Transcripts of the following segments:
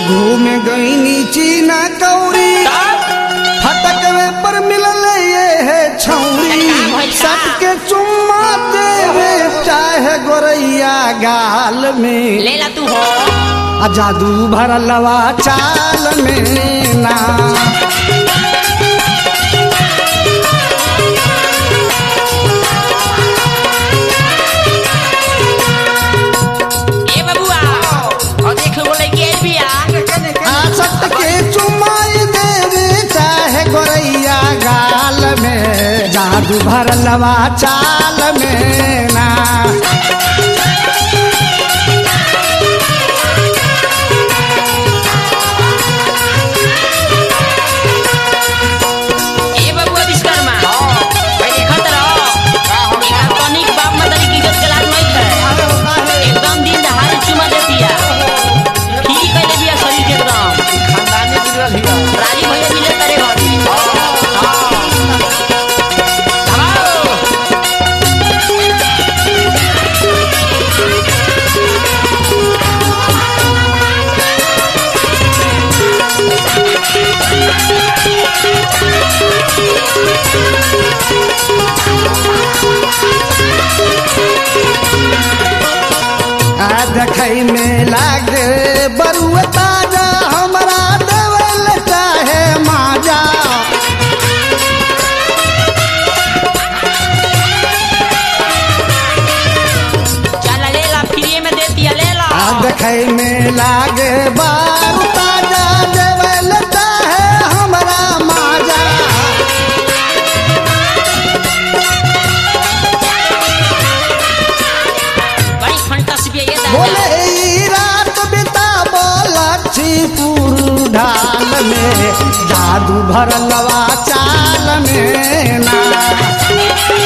घूम गई नीची ना कौरी फटकवे पर मिलल ये है छौरी सट के चुम्मा देवे चाहे गोरैया गाल में ले ला तू हो आ जादू भरलवा चाल में ना ए बबुआ और देख लो बोले के बिया आ सट के चुम्माई देवे चाहे गोरैया गाल में जादू भरलवा चाल में ना ए बबुआ विश्वकर्मा भाई देखत रहो एका तनिक बाप मदरी की इज्जत के लाज नहीं है एकदम दिन दहाड़े चुमा देतिया ठीक कैले बिया शरीर के एकदम राजी भैया मिले करे घरी धमाओ आ देखै में लागे बरुआ ताजा हमरा देवल चाहे माजा चल ले ला फ्री में देतिया ले ला आ देखै में लागे बारू ताजा देवल चाहे हमरा माजा बड़ी फंटस बिया ये बोले दादा ई रात बिता लक्ष्मीपुर ढाल में जादू भरलवा चाल में ना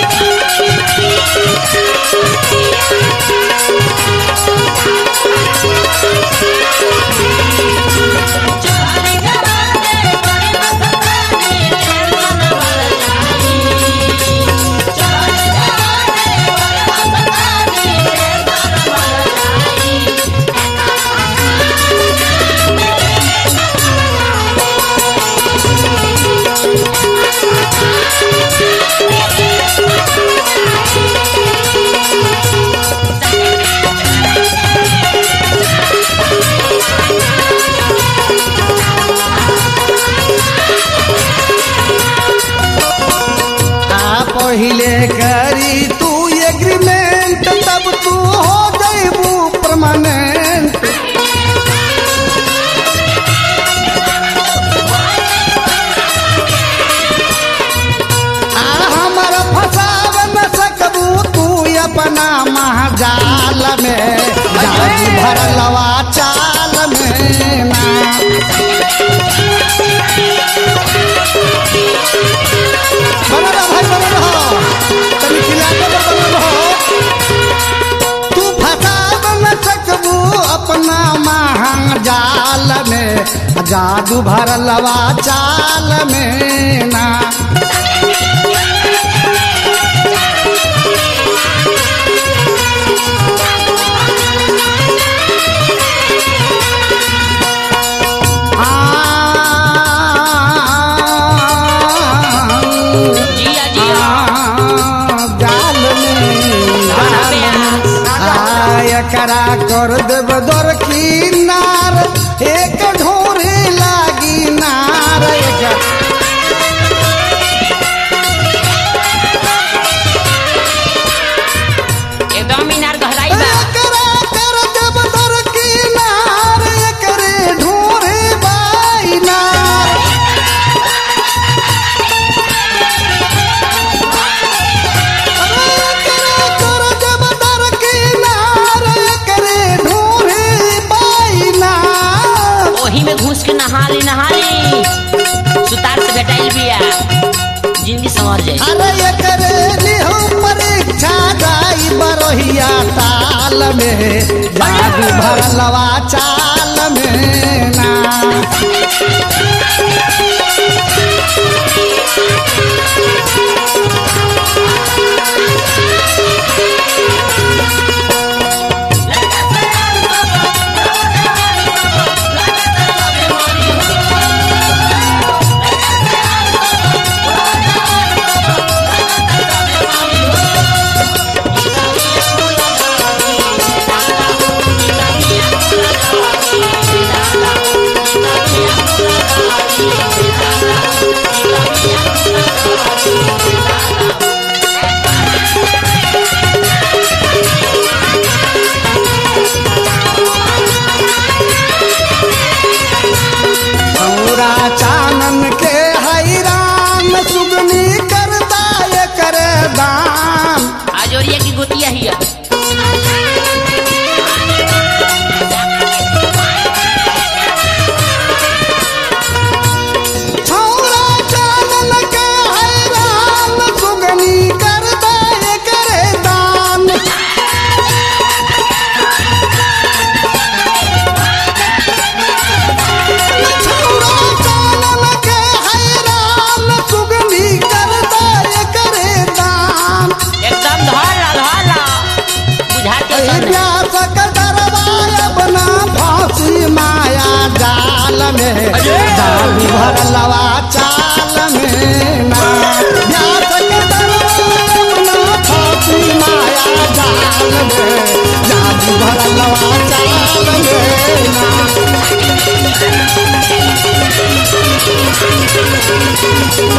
आ पहिले करी तू एग्रीमेंट तब तू हो जैबू परमानेंट आ हमर फसाव न सकबू तू अपना महाजाल में जादू भरलवा चाल में ना बनल रह भाई बनल रह तनी खिला के तो बनल रह तू फसाब न सकबू अपना महाजाल में जादू भरलवा चाल में ना आ जिया जिया जाल एकरा कर देब दर किनार एक ढोरे लागी नार एक- एकदम मीनार गहराई बा एकरा कर देब दर किनार एकरे ढोरे बाई नार एकरा कर देब दर किनार एकरे ढोरे बाई नार ओही में घुस के नहाली नहाली सुतार से भेटाइल बिया जिंदगी संवर जाई अरे एकरे लिहो परीक्षा जाई बरहिया ताल में जादू भरलवा चाल में ना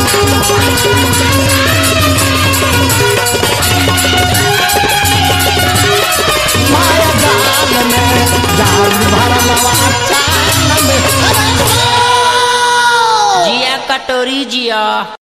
माया जाल में जाल भरलवा चाल में अरे वाह! जिया कटोरी जिया